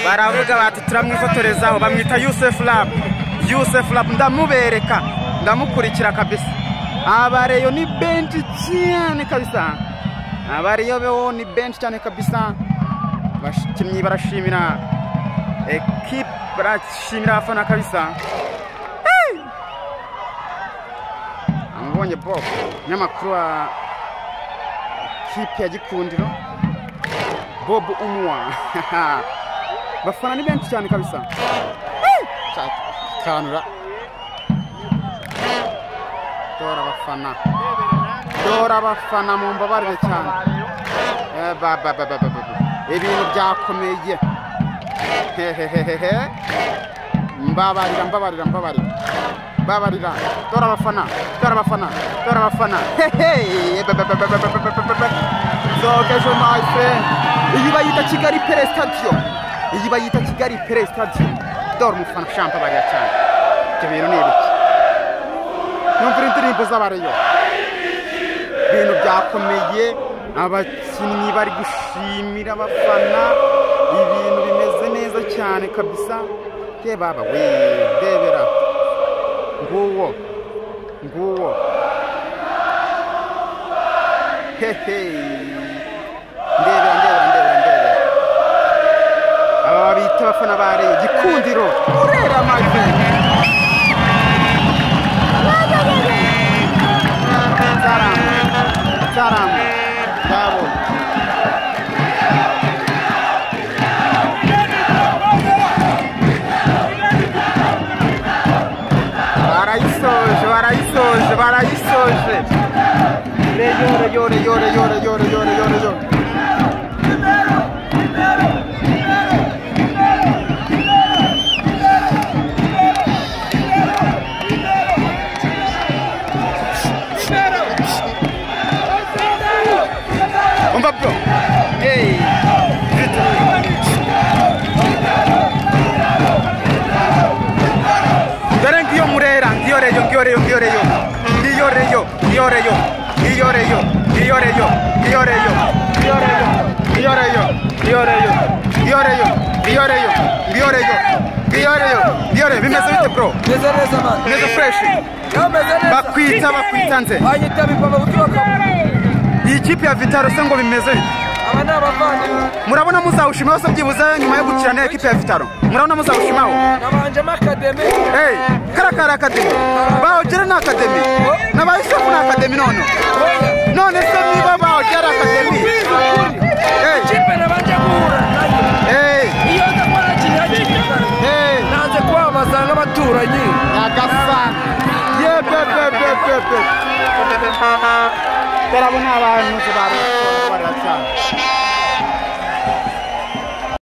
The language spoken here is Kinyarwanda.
baravuga bati turamwifotorezaho bamwita yusefu rabu yusefu rabu ndamubereka ndamukurikira kabisa abareyo ni benshi cyane kabisa abareyo bewo ni benshi cyane kabisa abakinnyi barashimira ekipe barashimira abafana kabisa amubonye bob n'amakuru wa kipe ya gikundiro bob umuwa bafana ni benshi cyane kabisa kanura dora abafana dora abafana mu mbabarire cyane ibintu byakomeye hehehehe mbabarira mbabarira mbabarira mbabarira dora abafana dora abafana dora abafana zogeje my friend iyi bayita kigali pere stadiyo iyi bayita kigali pere stadiyo dore umufana shampa bariya cyane ibyo bintu ni ibiki numvira indirimbo z'abareyo ibintu byakomeye abakinnyi bari gushimira abafana ibintu bimeze neza cyane kabisa baba we rebera nguwo nguwo hehe ndebera ndebera ndebera ndebera aba bita abafana ba reyo gikundiro urera amajwi nzaramba nzabonye barayisoje barayisoje barayisoje reyo reyo reyo reyo reyo reyo reyo reyo umva bro hey dore ngiyo murera ngiyo reyo ngiyo reyo ngiyo reyo ngiyo reyo ngiyo reyo ngiyo reyo ngiyo reyo ngiyo reyo ngiyo reyo ngiyo reyo ngiyo reyo ngiyo reyo ngiyo reyo ngiyo reyo ngiyo reyo bimeze bite bro meze neza mani bimeze fresh yameze neza bakwita bakwita nze banyita bipama guturuka iyi kipe ya vitaro se ngo bimeze bite aba ni abavandimwe murabona muzawushimaho se byibuze nyuma yo gukira n'iyo kipe ya vitaro murabona muzawushimaho nabanjemo akademi hey karakara akademi bawugera ni akademi n'abayisofu ni akademi none none se niba bawugera akademi hey ikipe nabanje guhura nayo hey iyo nza kuba nakinnye hakiri kare hey nanze kwamamaza nk'abaturanyi nyagasani yebebebebebe turabona abantu tubari